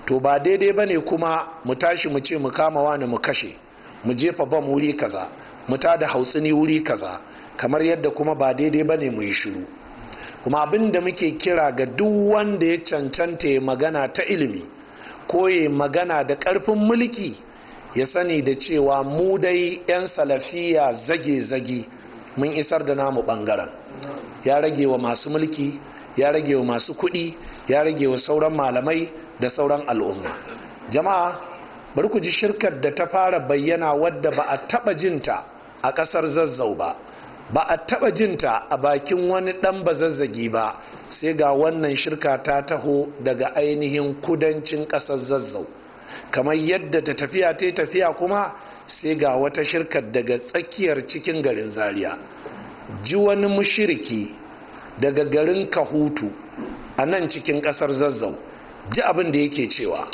to ba daidai ba ne kuma mu tashi mu ce mu kama wani mu kashe mu jefa bam wuri kaza mu da hautsini wuri kaza kamar yadda kuma ba daidai ba ne mu yi shiru kuma abin da muke kira ga duk wanda ya cancanta ya magana ta ilimi ko ya magana da ƙarfin mulki ya sani da cewa mu dai 'yan salafiya zage-zage mun isar da namu ɓangaren ya rage wa masu mulki ya rage wa masu kuɗi ya rage wa sauran malamai da sauran al'umma jama'a bari ku ji shirkar da ta fara bayyana wadda ba a taɓa jinta a ƙasar zazzau ba ba a taɓa jinta a bakin wani ɗan bazazzagi ba sai ga wannan shirka ta taho daga ainihin kudancin ƙasar zazzau kamar yadda ta tafiya ta tafiya kuma sai ga wata shirkar daga tsakiyar cikin garin zaria ji wani mushiriki daga garin kahutu a nan cikin ƙasar zazzau ji abin da yake cewa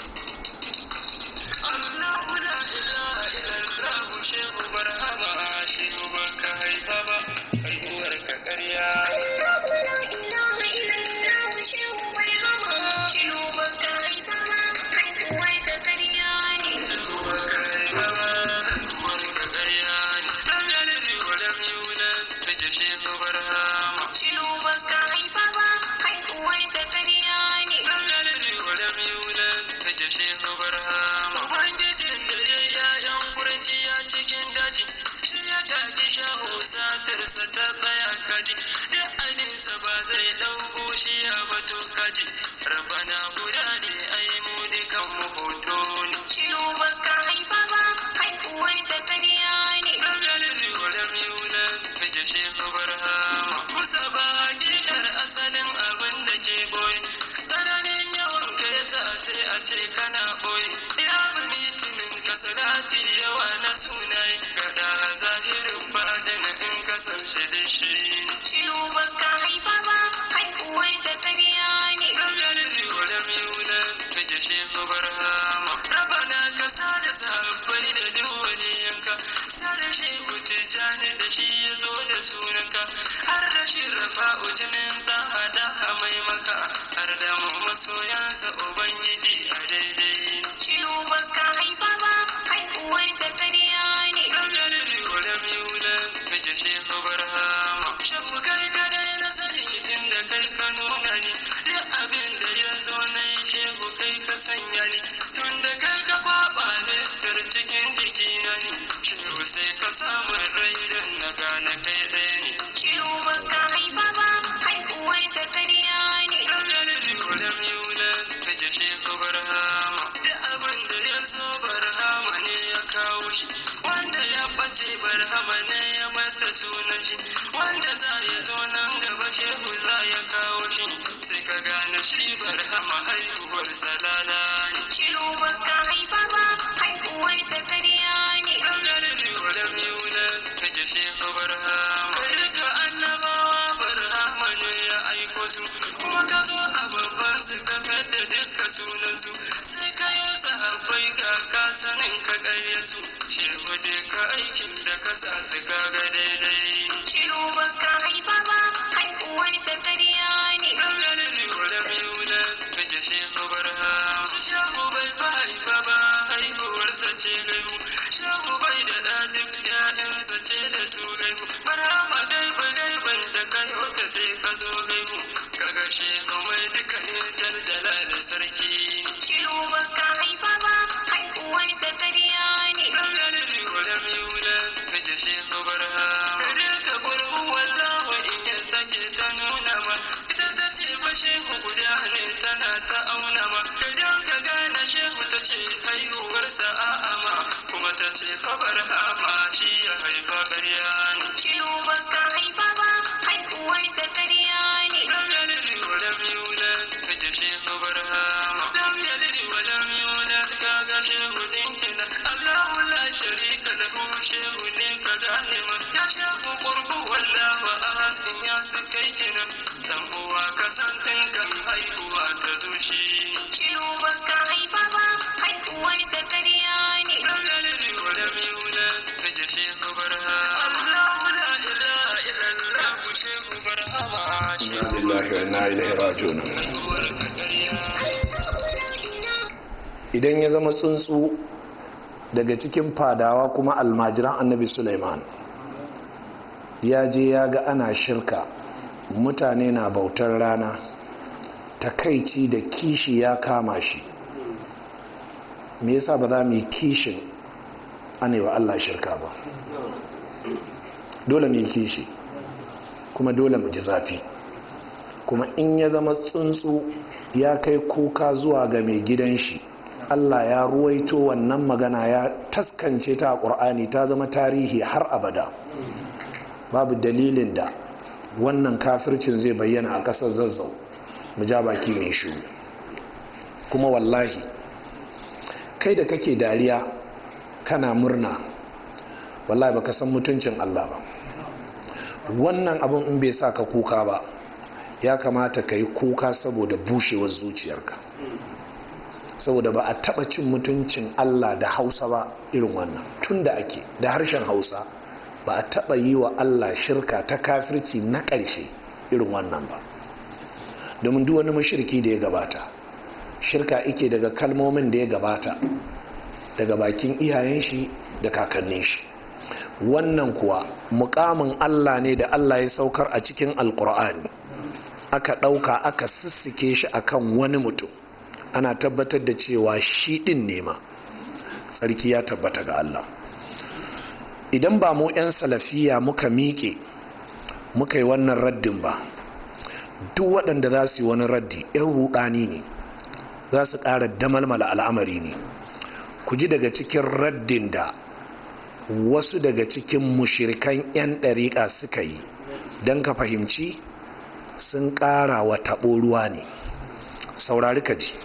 idan ya zama tsuntsu daga cikin fadawa kuma almajiran annabi suleiman ya je ya ga ana shirka mutane na bautar rana takaici da kishi ya kama shi me yasa ba za mu yi kishin anewa allah shirka ba dole mu yi kishi kuma dole mu ji zafi kuma in ya zama tsuntsu ya kai kuka zuwa ga mai gidan shi Allah ya ruwaito wannan magana ya taskance ta a ƙur'ani ta zama tarihi har abada babu dalilin da wannan kafircin zai bayyana a ƙasar zazzau mu ja baki mai shiru kuma wallahi kai da kake dariya kana murna wallahi baka san mutuncin Allah ba wannan abin in bai sa ka kuka ba ya kamata ka yi kuka saboda bushewar zuciyarka saboda ba a taba cin mutuncin Allah da hausa ba irin wannan tun da ake da harshen hausa ba a taba yi wa Allah shirka ta kafirci na ƙarshe irin wannan ba domin duk wani mashirki da ya gabata shirka ike daga kalmomin da ya gabata daga bakin iyayen shi da kakannin shi wannan kuwa mukamin Allah ne da Allah ya saukar a cikin alkur'ani aka ɗauka aka sissike shi akan wani mutum ana tabbatar da cewa shi ɗin nema tsarki ya tabbata ga Allah idan ba mu 'yan salafiya muka miƙe muka yi wannan raddin ba duk waɗanda za su yi wani raddi 'yan ruɗani ne za su ƙara damalmala al'amari ne ku ji daga cikin raddin da wasu daga cikin mushirikan 'yan ɗariƙa suka yi don ka fahimci sun ƙara wa taɓo ruwa ne saurari ka ji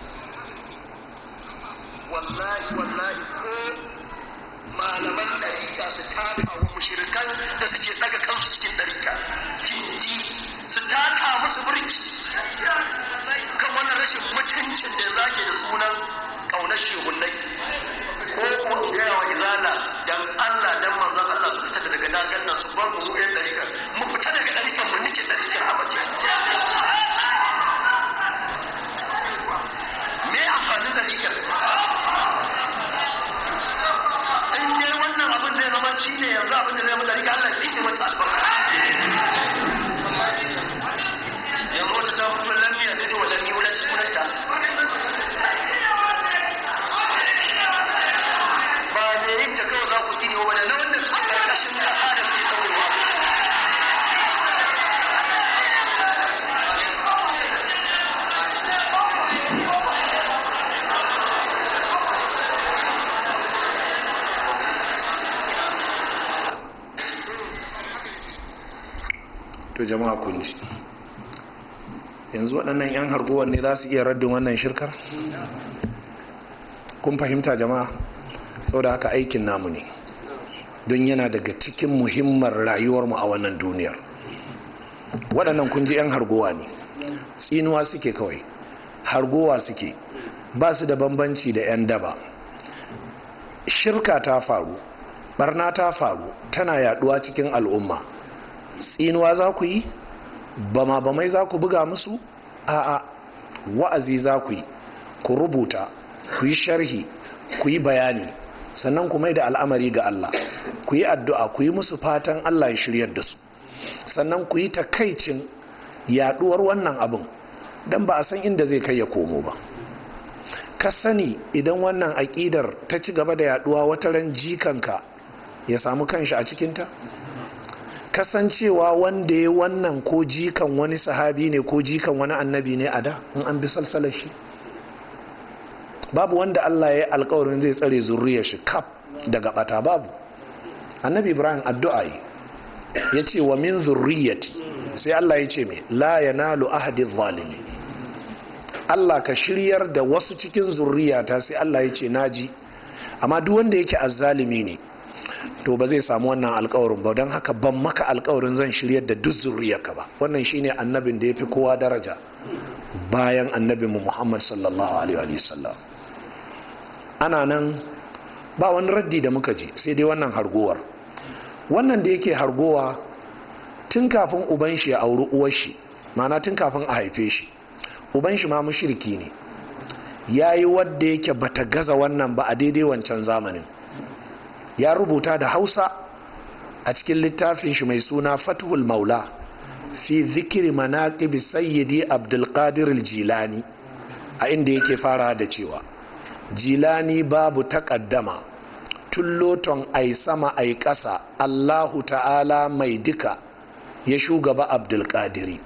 wallahi wallahi ko malaman ɗariƙa su taka wa mushirikan da suke ɗaga kansu cikin ɗariƙa tindi su taka musu birki kan wannan rashin mutuncin da zage da sunan ƙaunar shehunai ko ko in gaya wa izala dan Allah dan manzon Allah su fita daga dagan nan su bar mu mu yan ɗariƙar mu fita daga ɗariƙar mu nike ɗariƙar abace me amfanin ɗariƙar in ne wannan abin zai zama shi ne yanzu abin da zai zama ɗariƙar Allah ya ke mata albarka yanzu wata ta fito lamiya da wa lami wani sunanta ba da yin ta kawai za ku tsini wa na wanda suke ƙarƙashin ƙasa da suke ɗaurewa to jama'a kun ji yanzu waɗannan 'yan harguwan ne za su iya raddin wannan shirkar kun fahimta jama'a sau da haka aikin namu ne don yana daga cikin muhimmar rayuwarmu a wannan duniyar waɗannan kun ji 'yan harguwa ne tsinuwa suke kawai hargowa suke ba su da bambanci da 'yan daba shirka ta faru barna ta faru tana yaduwa cikin al'umma tsinuwa za ku yi bama bamai za ku buga musu a'a wa'azi za ku yi ku rubuta ku yi sharhi ku yi bayani sannan ku mai da al'amari ga Allah ku yi addu'a ku yi musu fatan Allah ya shiryar da su sannan ku yi takaicin yaduwar wannan abin don ba a san inda zai kai ya komo ba ka sani idan wannan aƙidar ta ci gaba da yaduwa wata ran jikanka ya samu kanshi a cikinta kasancewa wanda ya wannan ko jikan wani sahabi ne ko jikan wani annabi ne a da in an bi salsalar shi babu wanda Allah ya yi alkawarin zai tsare zurriyar shi kaf daga bata babu annabi ibrahim addu'a yi ya ce wa min zurriyati sai Allah ya ce mai la yanalu ahadi zalimi Allah ka shiryar da wasu cikin zurriyata sai Allah ya ce naji amma duk wanda yake azzalimi ne to ba zai samu wannan alkawarin ba don haka ban maka alkawarin zan shiryar da duk zurriyarka ba wannan shine annabin da ya fi kowa daraja bayan annabin mu Muhammad sallallahu alaihi wa sallam ana nan ba wani raddi da muka ji sai dai wannan hargowar wannan da yake hargowa tun kafin uban shi ya auri uwar shi mana tun kafin a haife shi uban shi ma mushriki ne ya yi wadda yake bata gaza wannan ba a daidai wancan zamanin ya rubuta da hausa a cikin littafin shi mai suna fathul maula fi zikiri manaqibi sayyidi abdulkadir jilani a inda yake fara da cewa jilani babu takaddama tulloton ai sama ai ƙasa allahu ta'ala mai duka ya shugaba abdulkadiri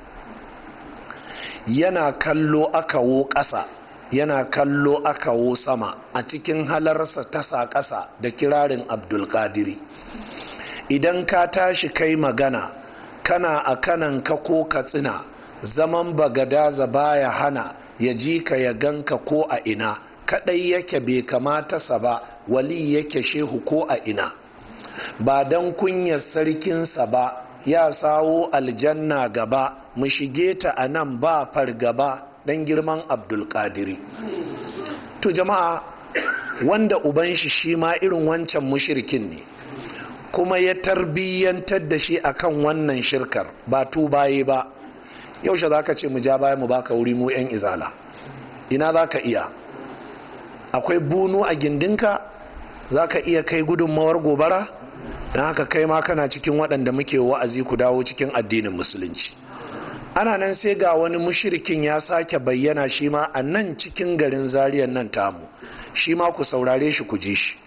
yana kallo akawo ƙasa yana kallo akawo sama a cikin halarsa tasa ƙasa da kirarin abdulkadiri idan ka tashi kai magana kana a kanan ka ko katsina zaman bagadaza baya hana ya ji ka ya ganka ko a ina kadai yake bai kamata sa ba wali yake shehu ko a ina ba don kunyar sarkinsa ba ya sawo aljanna gaba mu shige ta a nan ba fargaba don girman abdulkadiri to jama'a wanda uban shi shi ma irin wancan mushirkin ne kuma ya tarbiyyantar da shi akan wannan shirkar ba tubaye ba yaushe za ka ce mu ja baya mu baka wuri mu 'yan izala ina za ka iya akwai bunu a gindinka za ka iya kai gudunmawar gobara don haka kai ma kana cikin waɗanda muke wa'azi ku dawo cikin addinin musulunci ana nan sai ga wani mushirikin ya sake bayyana shi ma a nan cikin garin zariyar nan tamu shi ma ku saurare shi ku ji shi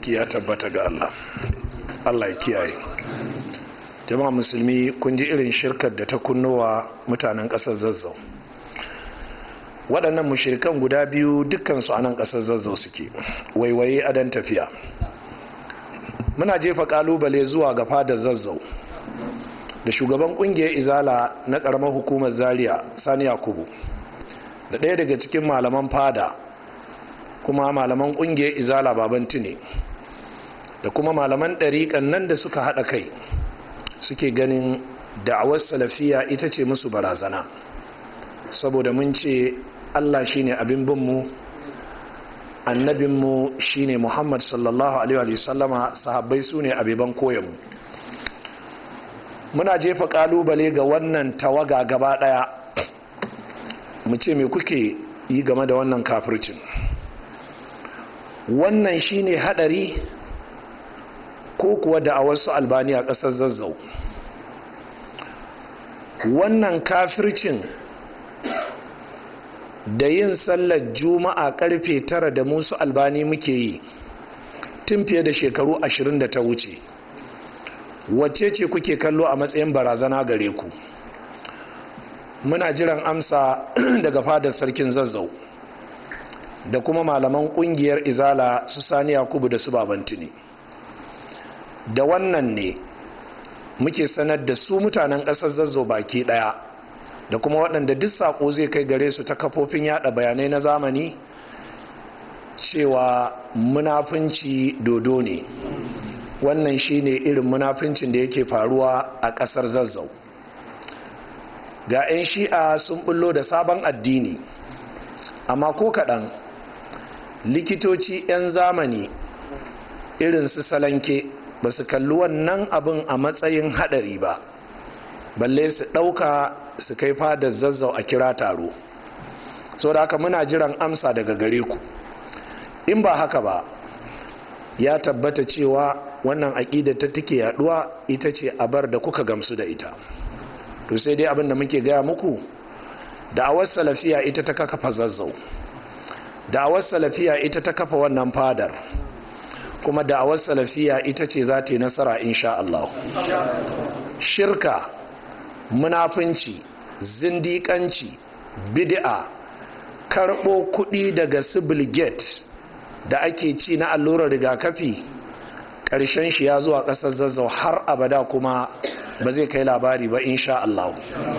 sarki ya tabbata ga Allah Allah ya kiyaye jama'a musulmi kun ji irin shirkar da ta kunnowa mutanen ƙasar zazzau waɗannan mushirikan guda biyu dukkansu a nan ƙasar zazzau suke waiwaye adan tafiya muna jefa ƙalubale zuwa ga fadar zazzau da shugaban ƙungiyar izala na ƙaramar hukumar zaria sani yakubu da ɗaya daga cikin malaman fada kuma malaman ƙungiyar izala baban tune da kuma malaman ɗariƙan nan da suka haɗa kai suke ganin da'awar salafiya ita ce musu barazana saboda mun ce allah shine abin binmu annabinmu shine muhammad sallallahu alaihi wasallama sahabbai su ne abiban koyanmu muna jefa kalubale ga wannan tawaga gaba daya mu ce me kuke yi game da wannan kafircin wannan shine hadari ko kuwa da a wasu albani a ƙasar zazzau wannan kafircin da yin sallar juma'a karfe tara da musu albani muke yi tun fiye da shekaru ashirin da ta wuce wacce ce kuke kallo a matsayin barazana gare ku muna jiran amsa daga fadar sarkin zazzau da kuma malaman kungiyar izala su sani yakubu da su babantini da wannan ne muke sanar da su mutanen ƙasar zazzau baki ɗaya da kuma waɗanda duk saƙo zai kai gare su ta kafofin yada bayanai na zamani cewa munafunci dodo ne wannan shine irin munafuncin da yake faruwa a ƙasar zazzau ga 'yan shi'a sun bullo da sabon addini amma ko kaɗan likitoci 'yan zamani irin su salanke ba su kalli wannan abin a matsayin haɗari ba balle su ɗauka su kai fadar zazzau a kira taro so da haka muna jiran amsa daga gare ku in ba haka ba ya tabbata cewa wannan aƙida ta take yaduwa ita ce abar da kuka gamsu da ita to sai dai abin da muke gaya muku da'awar salafiya ita ta kafa zazzau da'awar salafiya ita ta kafa wannan fadar kuma da'awar salafiya ita ce za ta yi nasara insha Allah shirka munafunci zindiƙanci bid'a karɓo kuɗi daga sibil gate da ake ci na allurar rigakafi ƙarshen shi ya zuwa ƙasar zazzau har abada kuma ba zai kai labari ba insha Allah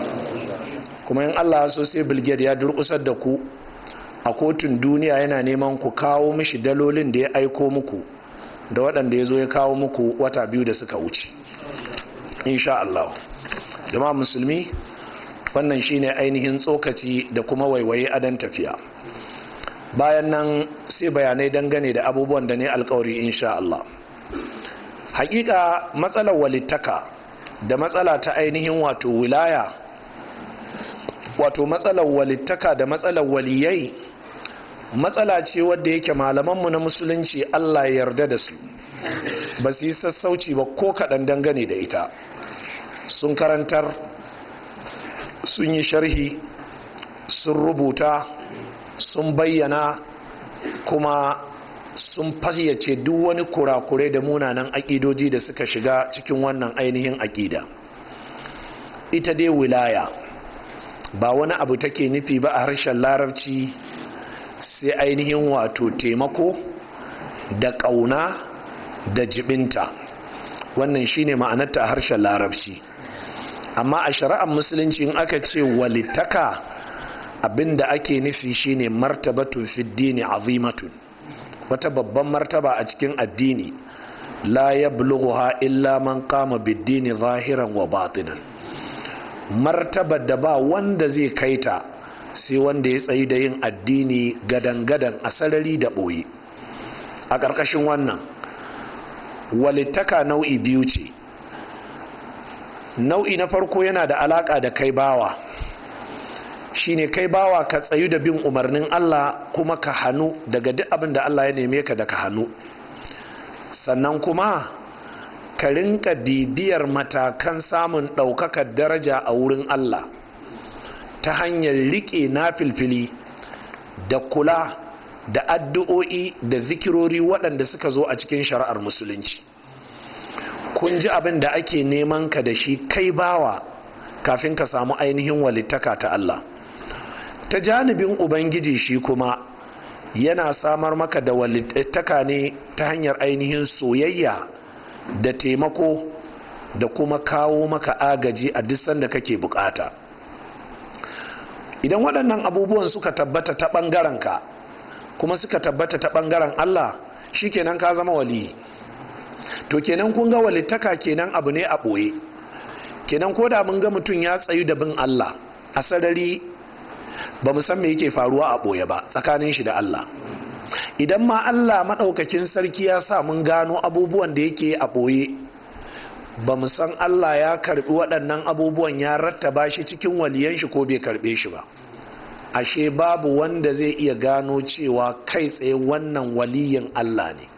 kuma in Allah so sai bilgiyar ya durƙusar da ku a kotun duniya yana neman ku kawo mishi dalolin da ya aiko muku da waɗanda ya zo ya kawo muku wata biyu da suka wuce insha Allah jama'a musulmi wannan shine ainihin tsokaci da kuma waiwaye adan tafiya bayan nan sai bayanai dangane da abubuwan da ne alkawari insha Allah hakika matsalar walittaka da matsala ta ainihin wato wilaya wato matsalar walittaka da matsalar waliyai matsala ce wadda yake malamanmu na musulunci Allah ya yarda da su ba su yi sassauci ba ko kaɗan dangane da ita sun karantar sun yi sharhi sun rubuta sun bayyana kuma sun fayyace duk wani kurakure da munanan aƙidoji da suka shiga cikin wannan ainihin aƙida ita dai wilaya ba wani abu take nufi ba a harshen larabci sai ainihin wato taimako da ƙauna da jibinta wannan shine ma'anarta a harshen larabci amma a shari'ar musulunci in aka ce walittaka abinda ake nufi shine martabatun fiddini azimatun wata babban martaba a cikin addini la yablughuha illa man qama biddini zahiran wa batinan martabar da ba wanda zai kaita sai wanda ya tsayi da yin addini gadan-gadan a sarari da ɓoye a ƙarƙashin wannan walittaka nau'i biyu ce nau'i na farko yana da alaƙa da kai bawa shine kai bawa ka tsayu da bin umarnin Allah kuma ka hannu daga duk abin da Allah ya neme ka da ka hannu sannan kuma ka rinka bibiyar matakan samun ɗaukakar daraja a wurin Allah ta hanyar riƙe na filfili da kula da addu'o'i da zikirori waɗanda suka zo a cikin shari'ar musulunci kun ji abin da ake neman ka da shi kai bawa kafin ka samu ainihin walittaka ta Allah ta janibin ubangiji shi kuma yana samar maka da walittaka ne ta hanyar ainihin soyayya da taimako da kuma kawo maka agaji a duk sanda kake bukata idan waɗannan abubuwan suka tabbata ta ɓangaren ka kuma suka tabbata ta ɓangaren Allah shi kenan ka zama wali to kenan kun ga walittaka kenan abu ne a ɓoye kenan ko da mun ga mutum ya tsayu da bin Allah a sarari ba mu san me yake faruwa a ɓoye ba tsakanin shi da Allah idan ma Allah maɗaukakin sarki ya sa mun gano abubuwan da yake a ɓoye ba mu san Allah ya karɓi waɗannan abubuwan ya rattaba shi cikin waliyan shi ko bai karɓe shi ba ashe babu wanda zai iya gano cewa kai tsaye wannan waliyin Allah ne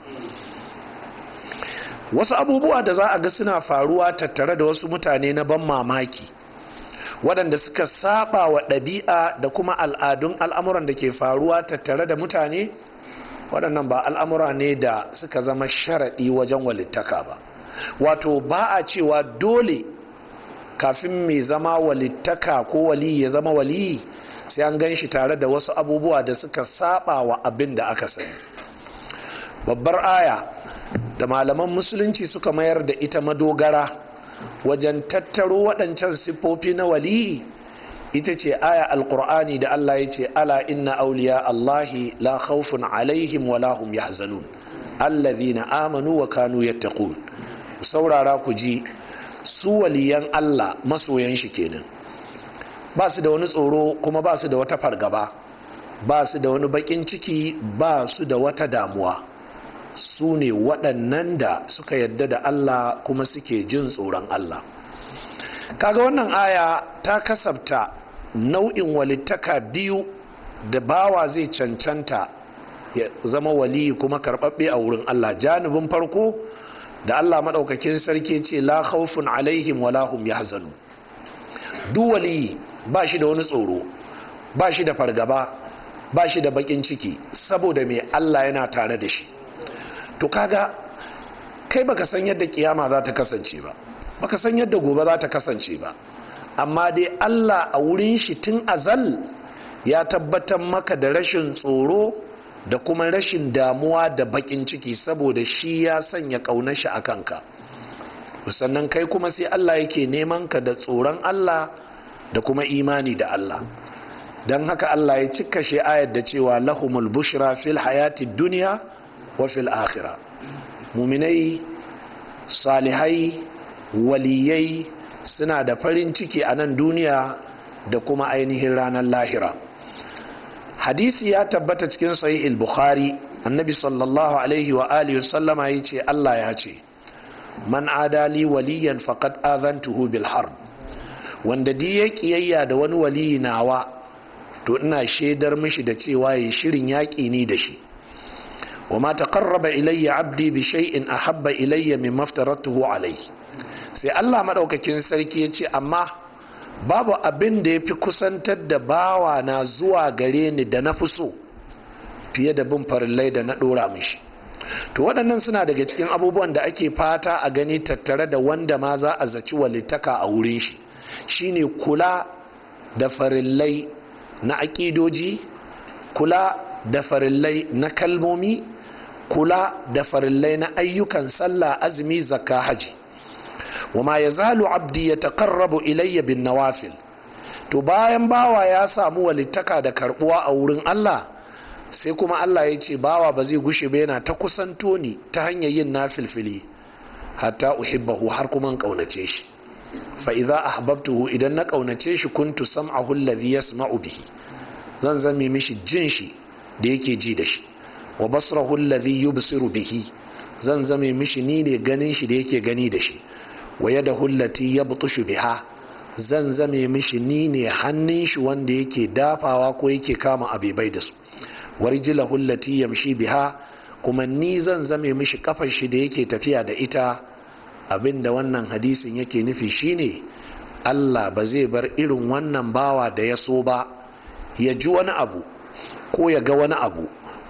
wasu abubuwa da za a ga suna faruwa tattare da wasu mutane na ban mamaki waɗanda suka saba wa ɗabi'a da kuma al'adun al'amuran da ke faruwa tattare da mutane waɗannan ba al'amura ne da suka zama sharaɗi wajen walittaka ba wato ba a cewa dole kafin mai zama walittaka ko wali ya zama wali sai an gan shi tare da wasu abubuwa da suka saba wa abin da aka sani babbar aya da malaman musulunci suka mayar da ita madogara wajen tattaro waɗancan siffofi na wali ita ce aya alkur'ani da Allah ya ce ala inna auliya Allahi la khawfun alaihim wa lahum yahzanun allazina amanu wa kanu yattaqun ku saurara ku ji su waliyan Allah masoyan shi kenan ba su da wani tsoro kuma ba su da wata fargaba ba su da wani bakin ciki ba su da wata damuwa su ne waɗannan da suka yadda da Allah kuma suke jin tsoron Allah kaga wannan aya ta kasabta nau'in walittaka biyu da bawa zai cancanta ya zama wali kuma karɓaɓɓe a wurin Allah janibin farko da Allah maɗaukakin sarki ce la khawfun alaihim wa lahum yahzanu duk wali ba shi da wani tsoro ba shi da fargaba ba shi da bakin ciki saboda mai Allah yana tare da shi to kaga kai baka san yadda kiyama za ta kasance ba baka san yadda gobe za ta kasance ba amma dai Allah a wurin shi tun azal ya tabbatar maka da rashin tsoro da kuma rashin damuwa da bakin ciki saboda shi ya sanya ƙaunar shi a kanka sannan kai kuma sai Allah yake neman ka da tsoron Allah da kuma imani da Allah don haka Allah ya cika shi ayar da cewa lahumul bushra fil hayati duniya wa fil akhira muminai salihai waliyai suna da farin ciki a nan duniya da kuma ainihin ranar lahira hadisi ya tabbata cikin sahih al-bukhari annabi sallallahu alaihi wa alihi sallama ya ce Allah ya ce man adali waliyan faqad azantuhu bil harb wanda di ya kiyayya da wani waliyi nawa to ina shaidar mishi da cewa yi shirin yaƙi ni da shi wa ma taqarraba ilayya abdi bi shay'in ahabba ilayya mimma aftaratuhu alayhi sai Allah madaukakin sarki ya ce amma babu abin da ya fi kusantar da bawa na zuwa gare ni da na fi so fiye da bin farillai da na ɗora mishi to waɗannan suna daga cikin abubuwan da ake fata a gani tattare da wanda ma za a zaci walittaka a wurin shi shine kula da farillai na aƙidoji kula da farillai na kalmomi kula da farillai na ayyukan sallah azumi zakka haji wama ya zalu abdi ya taƙarrabu ilayya bin nawafil to bayan bawa ya samu walittaka da karbuwa a wurin Allah sai kuma Allah ya ce bawa ba zai gushe ba yana ta kusanto ni ta hanyar yin nafilfili hatta uhibbahu har kuma kaunace shi fa idza ahbabtuhu idan na kaunace shi kuntu sam'ahu alladhi yasma'u bihi zan zame mishi jin shi da yake ji da shi wa basrahu alladhi yubsiru bihi zan zame mishi ni ne ganin shi da yake gani da shi wa yadahu allati yabtushu biha zan zame mishi ni ne hannun shi wanda yake dafawa ko yake kama abebai da su warjilahu allati yamshi biha kuma ni zan zame mishi kafar shi da yake tafiya da ita abinda wannan hadisin yake nufi shine Allah ba zai bar irin wannan bawa da ya so ba ya ji wani abu ko ya ga wani abu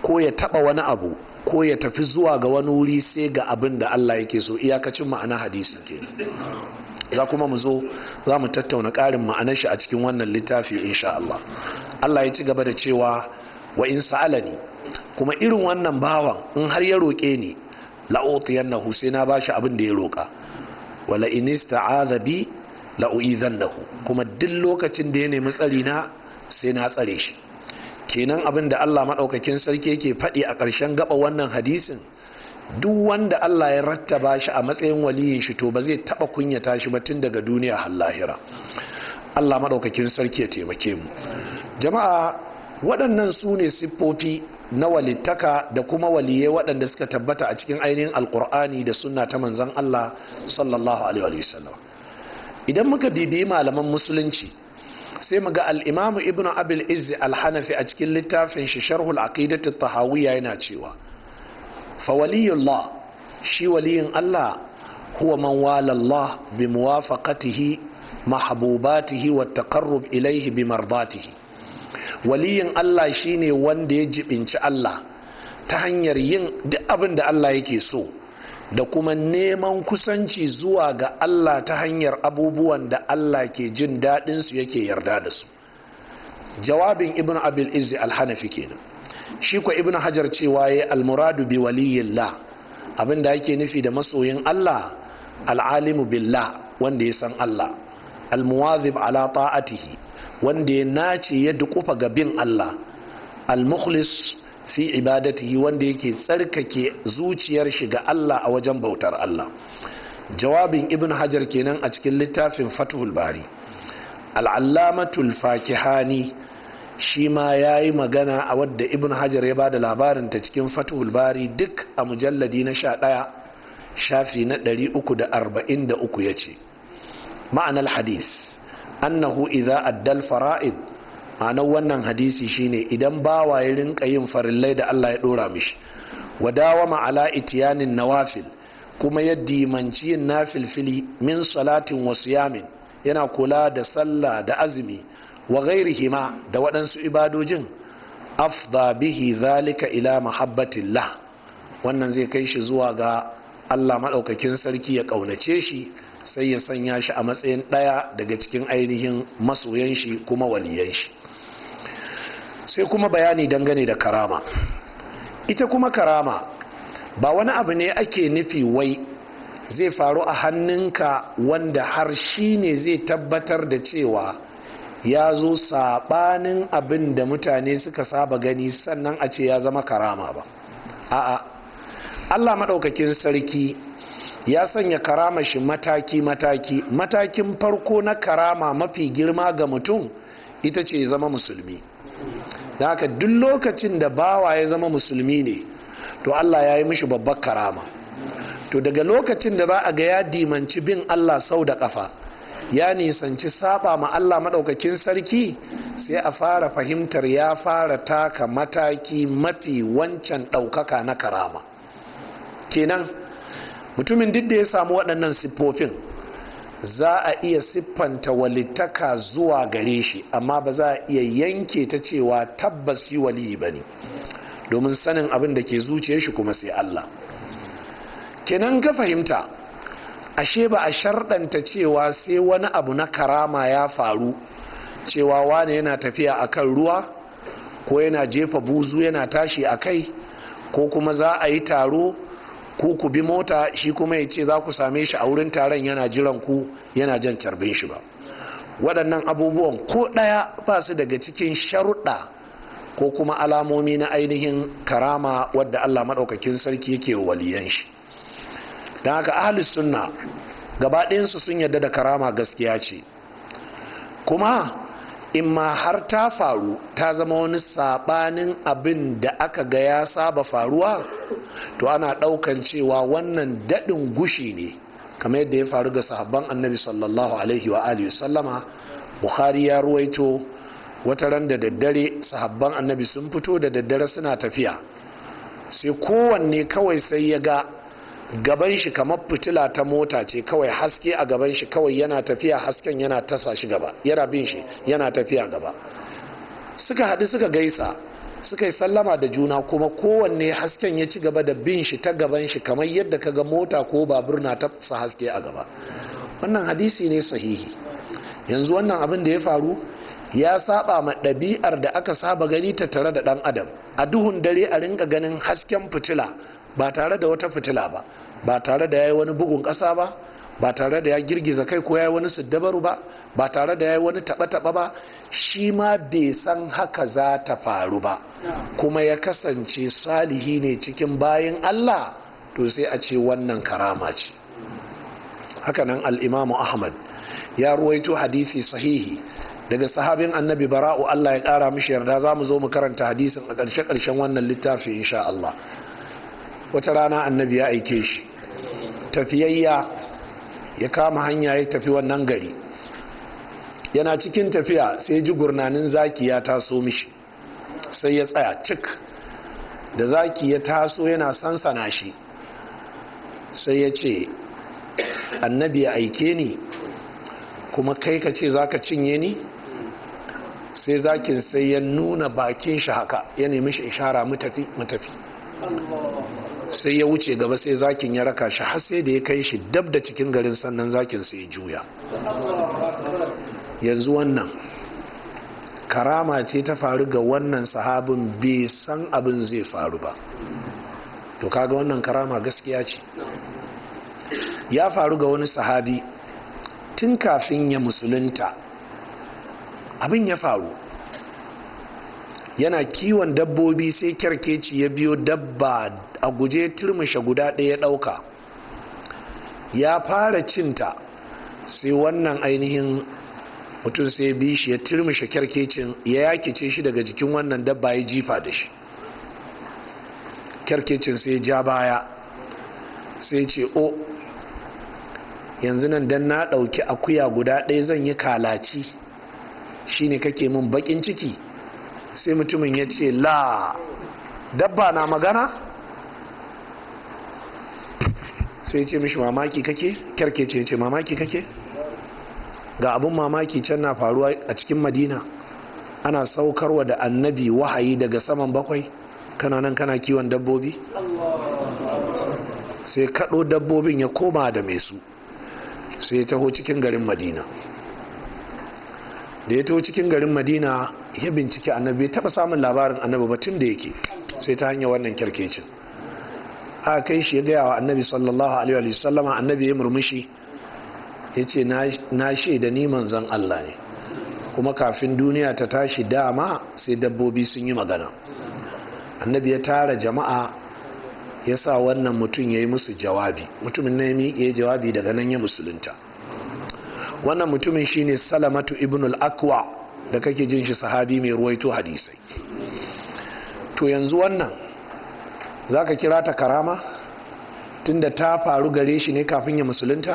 ko ya taba wani abu ko ya tafi zuwa ga wani wuri sai ga abin da Allah yake so iyakacin ma'ana hadisi kenan za kuma mu zo za mu tattauna ƙarin ma'anar shi a cikin wannan littafi insha Allah Allah ya ci gaba da cewa wa in sa'alani kuma irin wannan bawan in har ya roƙe ni la'utiyannahu sai na bashi abin da ya roƙa wala in ista'adha bi la'u'izannahu kuma duk lokacin da ya nemi tsari na sai na tsare shi kenan abin da Allah maɗaukakin sarki yake faɗi a ƙarshen gaba wannan hadisin duk wanda Allah ya rattaba shi a matsayin waliyin shi to ba zai taɓa kunyata shi ba tun daga duniya har lahira Allah maɗaukakin sarki ya taimake mu jama'a waɗannan su ne siffofi na walittaka da kuma waliyai waɗanda suka tabbata a cikin ainihin alkur'ani da sunna ta manzon Allah sallallahu alaihi wasallam idan muka bibiyi malaman musulunci sai mu ga al'imamu ibn abil izzi al-hanafi a cikin littafin shi sharhul aqidatu tahawiyya yana cewa fa waliyullah shi waliyin Allah huwa man wala Allah bi muwafaqatihi mahbubatihi wa taqarrub ilayhi bi mardatihi waliyin Allah shine wanda ya jibinci Allah ta hanyar yin duk abin da Allah yake so da kuma neman kusanci zuwa ga Allah ta hanyar abubuwan da Allah ke jin daɗinsu yake yarda da su jawabin ibn abil izzi alhanafi kenan shi ko ibn hajar cewa ya almuradu bi waliyillah abin da yake nufi da masoyin Allah al'alimu billah wanda ya san Allah almuwazib ala ta'atihi wanda ya nace ya dukufa ga bin Allah al-mukhlis fi ibadatihi wanda yake tsarkake zuciyar shi ga Allah a wajen bautar Allah jawabin ibn hajar kenan a cikin littafin fathul bari al'allamatul fakihani shi ma ya yi magana a wadda ibn hajar ya ba da labarin ta cikin fathul bari duk a mujalladi na sha ɗaya shafi na ɗari uku da arba'in da uku ya ce ma'anar hadis annahu idza addal fara'id ma'anar wannan hadisi shine idan bawa ya rinka yin farillai da Allah ya dora mishi wadawama ala itiyanin nawafil kuma ya dimanci yin nafilfili min salatin wa siyamin yana kula da sallah da azumi wa ghairihima da waɗansu ibadojin afda bihi zalika ila mahabbatillah wannan zai kai shi zuwa ga Allah maɗaukakin sarki ya ƙaunace shi sai ya sanya shi a matsayin ɗaya daga cikin ainihin masoyan shi kuma waliyan shi sai kuma bayani dangane da karama ita kuma karama ba wani abu ne ake nufi wai zai faru a hannunka wanda har shi ne zai tabbatar da cewa ya zo saɓanin abin da mutane suka saba gani sannan a ce ya zama karama ba a'a allah maɗaukakin sarki ya sanya karama shi mataki-mataki matakin farko na karama mafi girma ga mutum ita ce zama musulmi da haka duk lokacin da bawa ya zama musulmi ne to Allah ya yi mishi babbar karama to daga lokacin da za a ga ya dimanci bin Allah sau da kafa ya nisanci saba ma Allah maɗaukakin sarki sai a fara fahimtar ya fara taka mataki mafi wancan ɗaukaka na karama kenan mutumin duk da ya samu waɗannan siffofin za a iya siffanta walittaka zuwa gare shi amma ba za a iya yanke ta cewa tabbas yi wali ba ne domin sanin abin da ke zuciya shi kuma sai Allah kenan ka fahimta ashe ba a sharɗanta cewa sai wani abu na karama ya faru cewa wane yana tafiya akan ruwa ko yana jefa buzu yana tashi a kai ko kuma za a yi taro ku ku bi mota shi kuma ya ce za ku same shi a wurin taron yana jiran ku yana jan carbin shi ba waɗannan abubuwan ko ɗaya ba su daga cikin sharuɗa ko kuma alamomi na ainihin karama wadda allah maɗaukakin sarki yake waliyan shi don haka ahalus sunna gaba ɗayansu sun yarda da karama gaskiya ce kuma in ma har ta faru ta zama wani sabanin abin da aka ga ya saba faruwa to ana daukan cewa wannan daɗin gushi ne kamar yadda ya faru ga sahabban annabi sallallahu alaihi wa alihi sallama bukhari ya ruwaito wata ran da daddare sahabban annabi sun fito da daddare suna tafiya sai kowanne kawai sai ya ga gaban shi kamar fitila ta mota ce kawai haske a gaban shi kawai yana tafiya hasken yana tasa shi gaba yana bin shi yana tafiya gaba suka haɗu suka gaisa suka yi sallama da juna kuma kowanne hasken ya ci gaba da bin shi ta gaban shi kamar yadda kaga mota ko babur na tafsa haske a gaba wannan hadisi ne sahihi yanzu wannan abin da ya faru ya saba ma ɗabi'ar da aka saba gani ta tare da ɗan adam a duhun dare a rinka ganin hasken fitila ba tare da wata fitila ba ba tare da ya yi wani bugun ƙasa ba ba tare da ya girgiza kai ko ya yi wani siddabaru ba ba tare da ya yi wani taɓa-taɓa ba shi ma bai san haka za ta faru ba kuma ya kasance salihi ne cikin bayan Allah to sai a ce wannan karama ce hakanan al'imamu ahmad ya ruwaito hadisi sahihi daga sahabin annabi bara'u Allah ya ƙara mishi yarda za mu zo mu karanta hadisin a ƙarshe-ƙarshen wannan littafi insha Allah wata rana annabi ya aike shi tafiyayya ya kama hanya ya tafi wannan gari yana cikin tafiya sai ji gurnanin zaki ya taso mishi sai ya tsaya cik da zaki ya taso yana sansana shi sai ya ce annabi ya aike ni kuma kai ka ce za ka cinye ni sai zakin sai ya nuna bakin shi haka ya nemi shi ishara mutafi mutafi sai ya wuce gaba sai zakin ya raka shi har sai da ya kai shi dab da cikin garin sannan zakin sai ya juya yanzu wannan karama ce ta faru ga wannan sahabin bai san abin zai faru ba to kaga wannan karama gaskiya ce ya faru ga wani sahabi tun kafin ya musulunta abin ya faru yana kiwon dabbobi sai kyarkeci ya biyo dabba a guje turmushe guda ɗaya ɗauka ya fara cinta sai wannan ainihin mutum sai bi shi ya turmushe kyarkecin ya yakice shi daga jikin wannan dabba ya jifa da shi kyarkecin sai ja baya sai ce o yanzu nan dan na ɗauki akuya guda ɗaya zan yi kalaci shine kake min bakin ciki sai mutumin ya ce la dabba na magana sai ce mishi mamaki kake kyarkece ce mamaki kake ga abun mamaki can na faruwa a cikin madina ana saukarwa da annabi wahayi daga saman bakwai kana nan kana kiwon dabbobi sai kaɗo dabbobin ya koma da mai su sai ya taho cikin garin madina da ya taho cikin garin madina ya bincike annabi taba samun labarin annabi ba tun da yake sai ta hanyar wannan kyarkecin a kai shi ya gaya wa annabi sallallahu alaihi wa sallama annabi ya murmushi ya ce na shaida ni manzon Allah ne kuma kafin duniya ta tashi dama sai dabbobi sun yi magana annabi ya tara jama'a ya sa wannan mutum ya yi musu jawabi mutumin na ya miƙe jawabi daga nan ya musulunta wannan mutumin shine salamatu ibn al-akwa da kake jin shi sahabi mai ruwaito hadisai to yanzu wannan zaka kira ta karama tunda ta faru gare shi ne kafin ya musulunta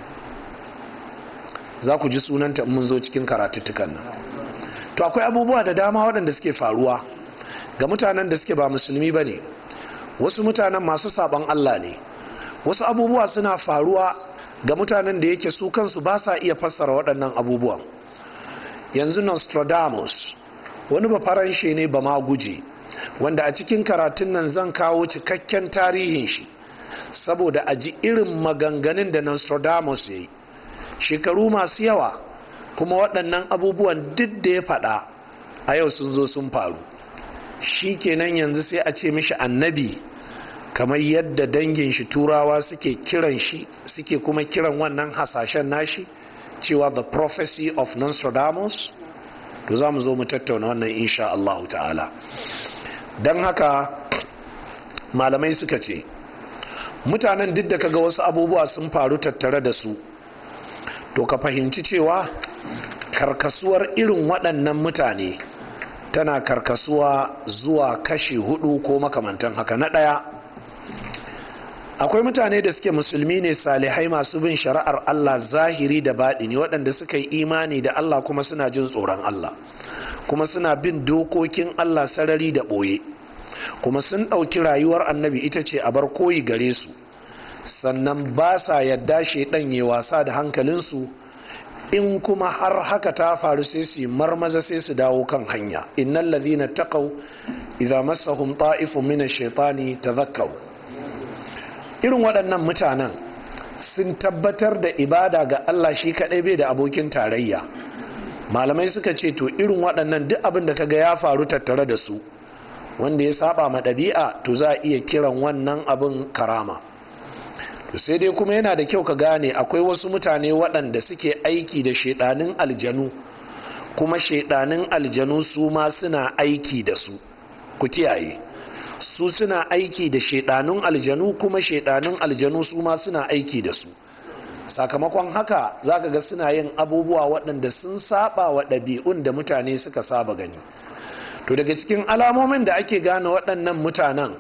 za ku ji sunanta mun zo cikin karatuttukan nan to akwai abubuwa da dama waɗanda suke faruwa ga mutanen da suke ba musulmi ba ne wasu mutanen masu sabon Allah ne wasu abubuwa suna faruwa ga mutanen da yake su kansu ba sa iya fassara waɗannan abubuwan yanzu nostradamus wani ba faranshe ne ba ma guje wanda a cikin karatun nan zan kawo cikakken tarihin shi saboda a ji irin maganganun da nostradamus ya yi shekaru masu yawa kuma waɗannan abubuwan duk da ya faɗa a yau sun zo sun faru shi kenan yanzu sai a ce mishi annabi kamar yadda dangin shi turawa suke kiran shi suke kuma kiran wannan hasashen nashi cewa the prophecy of Nostradamus to za mu zo mu tattauna wannan insha Allah ta'ala don haka malamai suka ce mutanen duk da kaga wasu abubuwa sun faru tattare da su to ka fahimci cewa karkasuwar irin waɗannan mutane tana karkasuwa zuwa kashi hudu ko makamantan haka na ɗaya akwai mutane da suke musulmi ne salihai masu bin shari'ar Allah zahiri da baɗini waɗanda suka yi imani da Allah kuma suna jin tsoron Allah kuma suna bin dokokin Allah sarari da ɓoye kuma sun ɗauki rayuwar annabi ita ce a bar koyi gare su sannan ba sa yadda shaidan ya wasa da hankalinsu in kuma har haka ta faru sai su marmaza sai su dawo kan hanya innal ladhina taqaw idza massahum ta'ifun min ash-shaytani tadhakkaru irin waɗannan mutanen sun tabbatar da ibada ga Allah shi kaɗai bai da abokin tarayya malamai suka ce to irin waɗannan duk abin da kaga ya faru tattare da su wanda ya saba ma ɗabi'a to za a iya kiran wannan abin karama to sai dai kuma yana da kyau ka gane akwai wasu mutane waɗanda suke aiki da shaidanin aljanu kuma shaidanin aljanu su ma suna aiki da su ku kiyaye su suna aiki da shaidanun aljanu kuma shaidanun aljanu su ma suna aiki da su sakamakon haka zaka ga suna yin abubuwa waɗanda sun saba wa ɗabi'un da mutane suka saba gani to daga cikin alamomin da ake gane waɗannan mutanen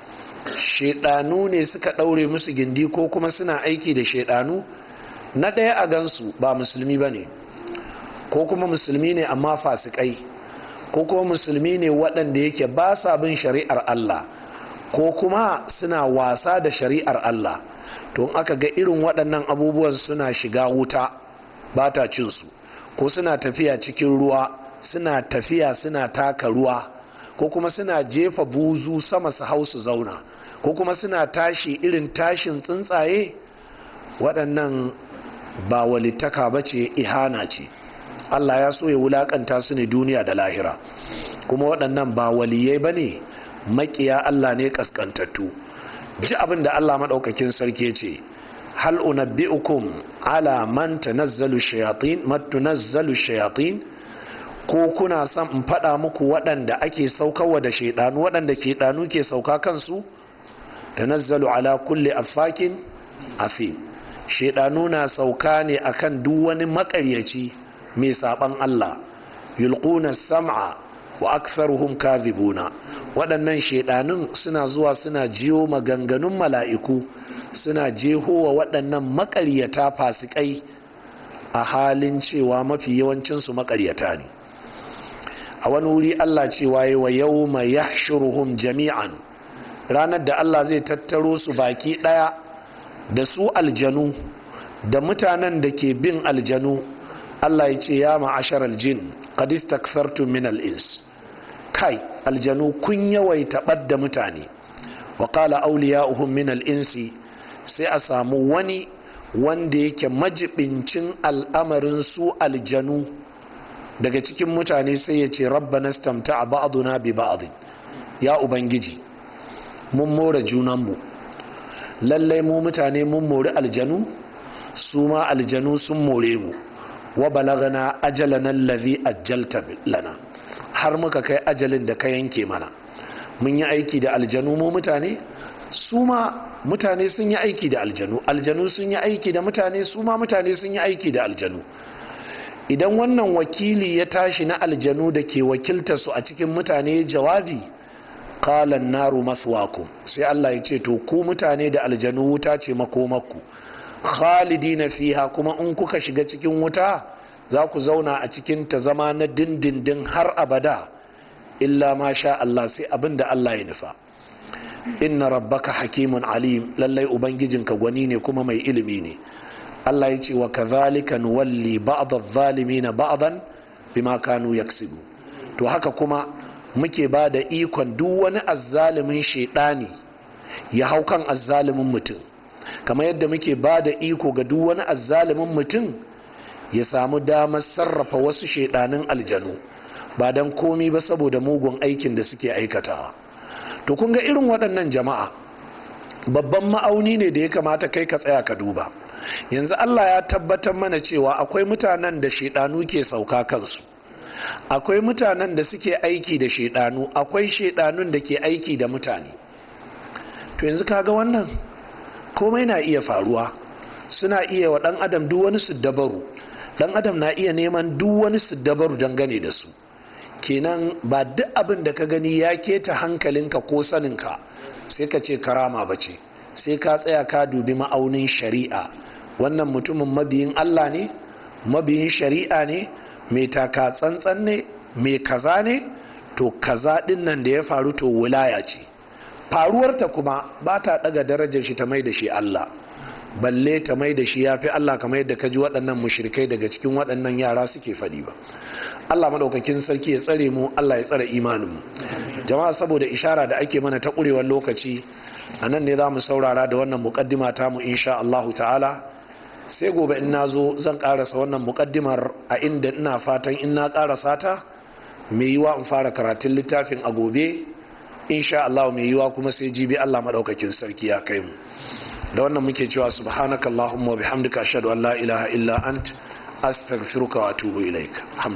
shaidanu ne suka ɗaure musu gindi ko kuma suna aiki da shaidanu na ɗaya a gansu ba musulmi ba ne ko kuma musulmi ne amma fasikai ko kuma musulmi ne waɗanda yake ba sa bin shari'ar Allah ko kuma suna wasa da shari'ar Allah to aka ga irin waɗannan abubuwan suna shiga wuta ba ta cinsu ko suna tafiya cikin ruwa suna tafiya suna taka ruwa ko kuma suna jefa buzu sama su hau su zauna ko kuma suna tashi irin tashin tsuntsaye waɗannan ba walittaka ba ce ihana ce Allah ya so ya wulakanta su ne duniya da lahira kuma waɗannan ba waliyai ba ne makiya Allah ne kaskantattu ji abin da Allah maɗaukakin sarki ce hal unabbi'ukum ala man tanazzalu shayatin man tunazzalu shayatin ko kuna son in faɗa muku waɗanda ake saukarwa da shaidanu waɗanda shaidanu ke sauka kansu tanazzalu ala kulli affakin afim shaidanu na sauka ne akan duk wani makaryaci mai saban Allah yulquna sam'a wa aktharuhum kadhibuna waɗannan shaidanun suna zuwa suna jiyo maganganun mala'iku suna jehowa waɗannan makaryata fasikai a halin cewa mafi yawancinsu makaryata ne a wani wuri Allah cewa yi wa yau mai yahshuruhum jami'an ranar da Allah zai tattaro su baki ɗaya da su aljanu da mutanen da ke bin aljanu Allah ya ce ya ma'ashar aljin qad istakfartum min al-ins kai aljanu kun yawaita ɓadda mutane wa qala awliya'uhum min al-insi sai a samu wani wanda yake majibincin al'amarin su aljanu daga cikin mutane sai ya ce rabbana stamta ba'duna bi ba'd ya ubangiji mun more junanmu lallai mu mutane mun mori aljanu su ma aljanu sun more mu wa balagana ajalana allazi ajjalta lana har muka kai ajalin da ka yanke mana mun yi aiki da aljanu mu mutane su ma mutane sun yi aiki da aljanu aljanu sun yi aiki da mutane su ma mutane sun yi aiki da aljanu idan wannan wakili ya tashi na aljanu da ke wakilta su a cikin mutane jawabi kalan naru maswakum sai Allah ya ce to ku mutane da aljanu wuta ce makomakku khalidina fiha kuma in kuka shiga cikin wuta za ku zauna a cikin ta zama na dindindin har abada illa ma sha Allah sai abin da Allah ya nufa inna rabbaka hakimun alim lallai ubangijinka gwani ne kuma mai ilimi ne Allah ya ce wa kazalika nuwalli ba'd adh-dhalimin ba'dan bima kanu yaksibu to haka kuma muke ba da ikon duk wani azzalimin shaidani ya hau kan azzalimin mutum kamar yadda muke ba da iko ga duk wani azzalimin mutum ya samu damar sarrafa wasu shaidanin aljanu ba don komi ba saboda mugun aikin da suke aikatawa to kun ga irin waɗannan jama'a babban ma'auni ne da ya kamata kai ka tsaya ka duba yanzu Allah ya tabbatar mana cewa akwai mutanen da shaidanu ke sauka kansu akwai mutanen da suke aiki da shaidanu akwai shaidanun da ke aiki da mutane to yanzu kaga wannan komai na iya faruwa suna iya wa dan adam duk wani dabaru dan adam na iya neman duk wani dabaru dangane da su kenan ba duk abin da ka gani ya keta hankalinka ko saninka sai ka ce karama ba ce sai ka tsaya ka dubi ma'aunin shari'a wannan mutumin mabiyin Allah ne mabiyin shari'a ne mai taka tsantsan ne mai kaza ne to kaza din nan da ya faru to wilaya ce faruwarta kuma ba ta daga darajar shi ta mai da shi Allah balle ta mai da shi ya fi Allah kamar yadda ka ji waɗannan mushrikai daga cikin waɗannan yara suke faɗi ba Allah maɗaukakin sarki ya tsare mu Allah ya tsare imaninmu jama'a saboda ishara da ake mana ta ƙurewar lokaci a nan ne za mu saurara da wannan muƙaddima ta mu insha Allahu ta'ala sai gobe in na zo zan ƙarasa wannan muƙaddimar a inda ina fatan in na ƙarasa ta mai yiwa in fara karatun littafin a gobe insha Allah mai yiwa kuma sai jibi Allah maɗaukakin sarki ya kai mu da wannan muke cewa subhanakallahumma wa bihamdika ashhadu an la ilaha illa ant astaghfiruka wa atubu ilaik